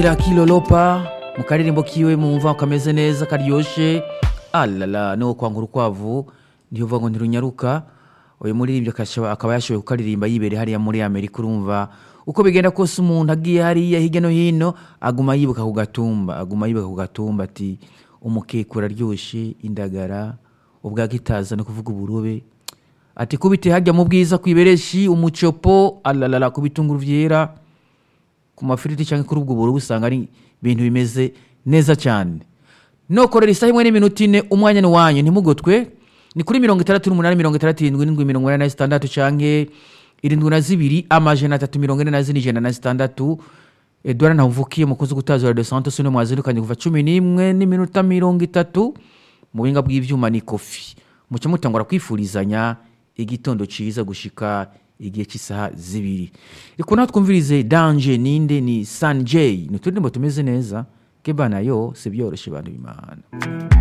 bamwira kilolopa mu karirimbo kiwe mumva kameze neza karyoshe alala no kwanga urukwavu niyo uvuga ngo ntirunyaruka uyu muririmbyi akashaba- akaba yashoboye kukaririmba yibereye hariya muri amerika urumva uko bigenda kose umuntu agiye hariya hirya no hino aguma yibuka ku gatumba aguma yibuka ku gatumba ati umukeka uraryoshe indagara ubwako itaza no kuvuga uburobe ati kubite hajya mu bwiza kwibereshi umucopo alalala ku bitunguru vyera ku mafiriti cyangwa kuri ubwo burobe usanga ari ibintu bimeze neza cyane nokorera isaha imwe n'iminota ine umwanya ni wanyu ntimugotwe ni kuri mirongo itandatu n'umunani mirongo itandatu irindwi n'indwi mirongo inani na zitandatu canke irindwi na zibiri amajana atatu mirongo ine na zine ijana na zitandatu edouard ntavukiye mukozi gutaza radio santos no mwazirukanye kuva cumi n'imwe n'iminota mirongo itatu mu buhinga bw'ivyuma ni kofi muca mutangura kwifurizanya igitondo ciza gushika igihe cy'isaha zibiri riko naho twumvirize danje ninde ni sanjay ni uturirimbo tumeze neza keba nayo si byoroshe bantu b'imana